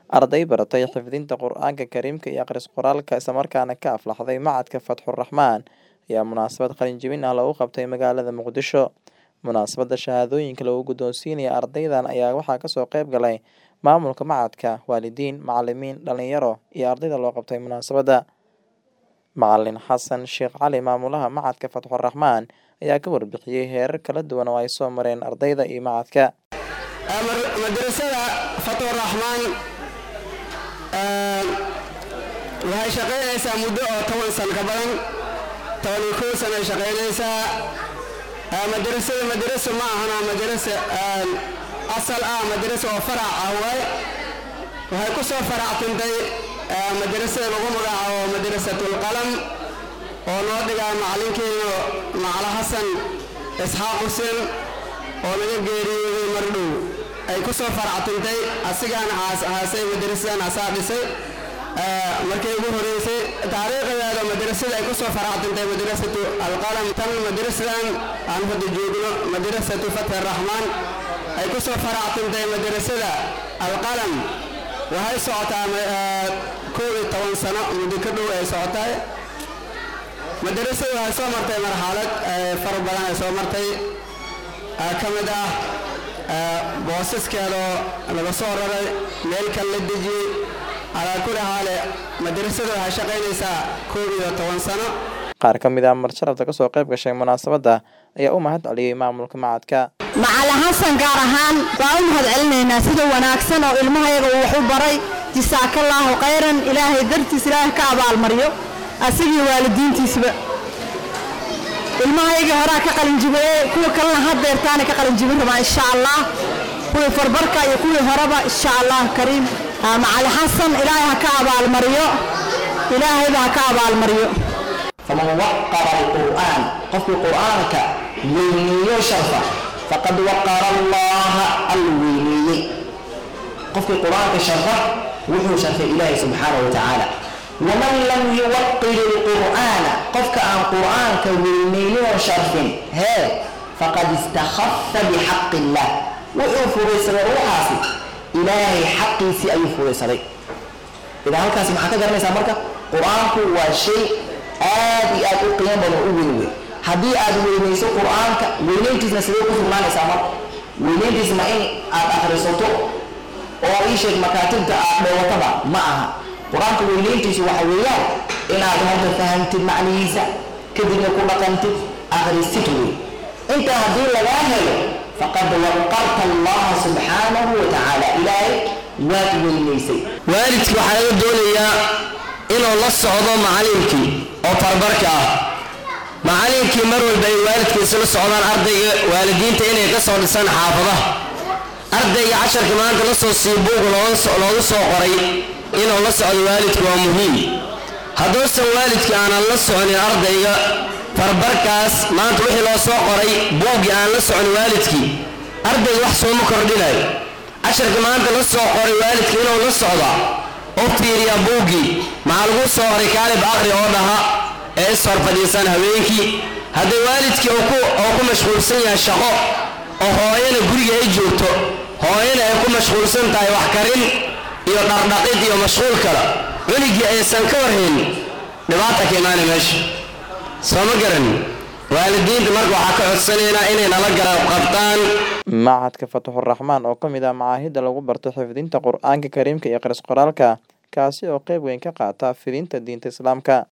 Arday baratay xifdinta Qur'aanka Kariimka iyo akhris qoraalka isla markaana ka aflaxday Machadka Fatxur-Raxmaan ayaa munaasabad qalin jebin ah lagu qabtay magaalada Muqdisho. Munaasabadda shahaadooyinka lagu guddoonsiinayo ardaydan ayaa waxaa kasoo qayb galay maamulka machadka, waalidiin, macalimiin, dhalinyaro iyo ardayda loo qabtay munaasabadda. Macalin Xasan Sheekh Cali maamulaha Machadka Fatxur-Raxmaan ayaa ka warbixiyay heerar kala duwan oo ay soo mareen ardayda iyo machadka. madrasada fatxur-raxmaan waxay shaqaynaysaa muddo oo toban sano ka badan toban iyo kow sano ay shaqaynaysaa madrasada madraso ma ahana madrasa asal ah madrasa oo farac ah waaye waxay ku soo faractintay madrasada lagu magacaabo madrasatul qalam oo noo dhigaa macalinkeena macala xasan isxaaq xuseen oo naga geeriyooday mardhow ay ku soo faractintay asigaana aasay madrasadan asaa dhisay markay ugu horeysay taariikhdeeda madrasada ay ku soo faractintay madrasatu alqalam tan madrasadan aan hadda joogno madrasatu fatxi raxmaan ay ku soo faractintay madrasada alqalam waxay socotaa kow iyo toban sano muddo ka dhow ay socotaay madrasada waxay soo martay marxalad far badan ay soo martay ka mid ah boosaskeedoo laga soo raray meel kale la dejiyey calaa kulli xaale madrasada waxay shaqaynaysaa koob iyo toban sano Qaar ka mid ah marsharafta kasoo qayb gashay munaasabadda ayaa u mahad celiyey maamulka machadka. macalin xasan gaar ahaan waa u mahad celinaynaa sida wanaagsan oo ilmahayaga uu wax u baray jasaakallaahu khayran ilaahay dartiis ilaahay ka abaalmariyo asigii waalidiintiisba ilmahaygii horaa ka qalinjibiyey kuwa kalena haddeertaana ka qalinjibin rabaa insha allah kuwii farbarka iyo kuwii horeba insha allah kariim macalin xasan ilaahay ha ka abaalmariyo ilaahayba ha ka abaalmariyo faman waqara alqur'aan qofkii qur'aanka weyneeyo sharfa faqad waqara allaha al weyneeyey qofkii qur'aanka sharfa wuxuu sharfay ilaahay subxaanahu wa tacaala waman lam yuwaqir alqur'aana qofka aan qur'aanka weyneyninoo sharfin hee faqad istakhafa bixaqi illah wuxuu fugaysaday ruuxaasi ilaahay xaqiisii ayuu fugaysaday idaa halkaasi maxaa ka garanaysaa marka qur-aanku waa shay aad iyo aad u qiimo badan u weyn wey haddii aad weynayso qur-aanka weynayntiisna sidee ku sugnaanaysaa marka weynayntiis ma in aad akhrisato oo ii sheeg makaatibta aad dhowataba ma aha qur-aanka weynayntiisu waxa weeyaan inaad horta fahamtid macnihiisa kadibna ku dhaqantid akhrisid wey intaa haddii lagaa helo faqad waqarta allaha subxaanahu wa tacaala ilaahay waad weynaysay waalidkii waxaa laga doonayaa inuu la socdo macalinkii oo farbarka ah macalinkii mar walba ay waalidkiisa la socdaan ardayga waalidiinta inay ka soo dhisaan xaafadaha ardayga casharka maanta la soo sii buug loogu soo qoray inuu la socdo waalidku waa muhiim hadduusan waalidkii aanan la soconin ardayga farbarkaas maanta wixii loo soo qoray buuggii aan la socon waalidkii ardayga wax sooma kordhinayo casharka maanta la soo qoray waalidka inuu la socda oo fiiriya buuggii maxaa lagu soo qoray kaalib aqri oo dhaha ee is hor fadhiisaan habeenkii haddii waalidkii oo ku mashquulsan yahay shaqo oo hooyana guriga ay joogto hooyana ay ku mashquulsan tahay wax karin iyo dhardhaqid iyo mashquul kale cunigii aysan ka warhayn dhibaata ka imaana meesha soo ma garan waalidiinta marka waxaa ka codsanaynaa inay nala garab qabtaan Machadka Fatxur-Raxmaan oo ka mid ah macaahidda lagu barto xifdinta Qur'aanka Kariimka iyo akhris qoraalka kaasi oo qayb weyn ka qaata fidinta diinta Islaamka.